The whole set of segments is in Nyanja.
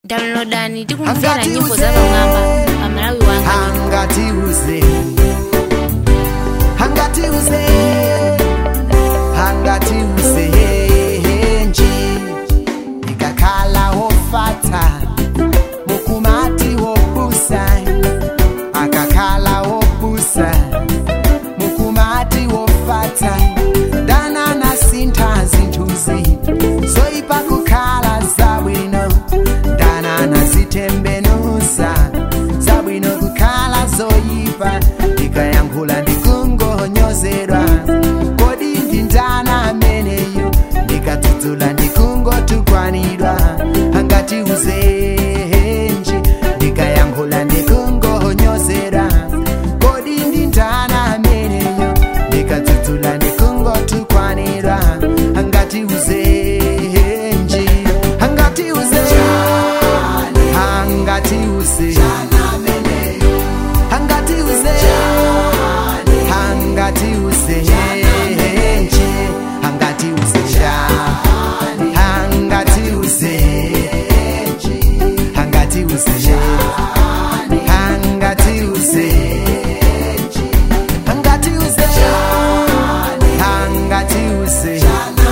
downloadani tikumvera nyimbo za pamwamba pa malawi wanga hangatiuze hangatiuze hangatiuze nji ikakhala wofata mukumati wobusa akakhala wobusa mukumati wofata danana sintha zinthuzi zoyipa kukhala zabwino danana zitembenusa zabwino kukhala zoyipa ndikayankhula ndikungonyozedwa kodi ndindana ameneyo ndikadzudzula ndikungotukwanidwa angati uzenji ndikayankhula ndikungonyozedwa kodi ndindana ameneyo ndikadzudzula ndikungotukwanidwa angati uzenji angati uzenji angati uzenji angati uzenji angati uzenji angati uzenji angati uzenji angati uzenji angati uzenji angati uzenji angati uzenji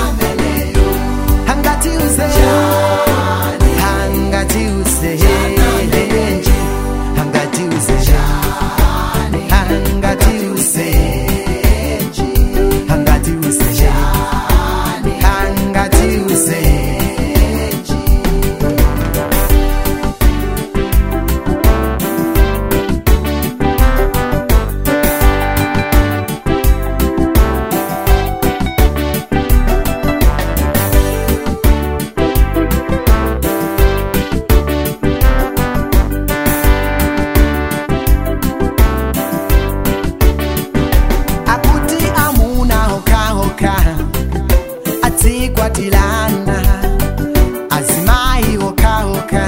angati uzenji angati uzenji angati uzenji angati uzenji angati uzenji angati uzenji akuti amuna hokahoka adzikwatilana azimayi hokahoka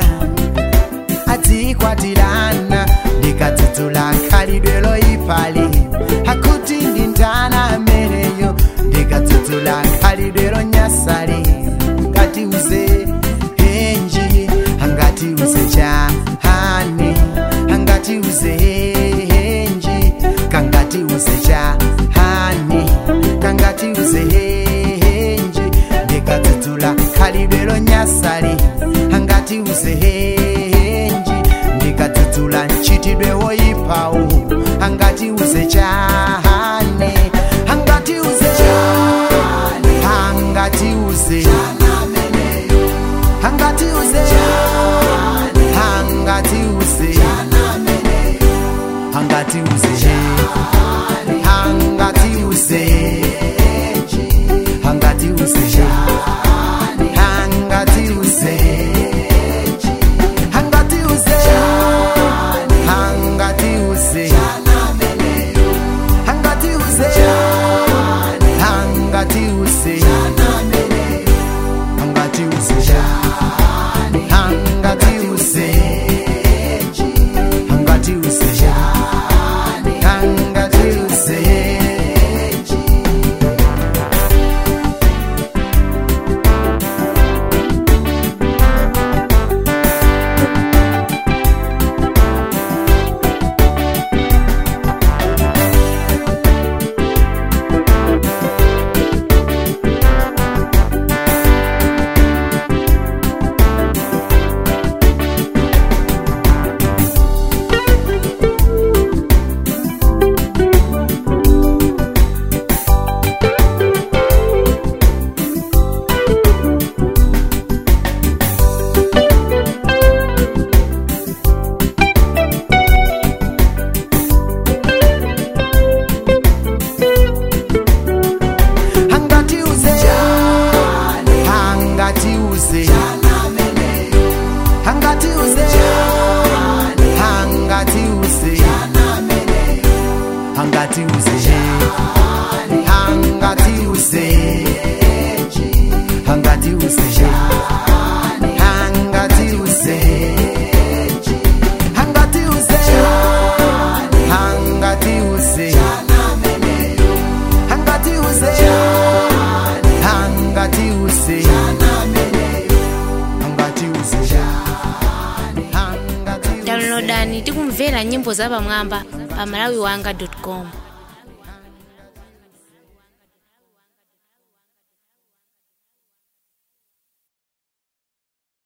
adzikwatilana ndikadzudzula khalidwe loyipali akuti ndindana ameneyo ndikadzudzula khalidwe lonyasali ngati uze henji angati uze chahani angati uze henji kangati uze chahani kangati uze henji ndikadzudzula khalidwe lonyasali angati uze henji ndikadzudzula mchitidwe woyipawu angati uze chahani angati uze chahani angati uze angati uze angati uze angati uze angati uze angati uze angati uze angati uze angati uze angati uze angati uze angati uze angati uze angati uze angati uze downloadani tikumvera nyimbo zapamwamba pa malawiwanga com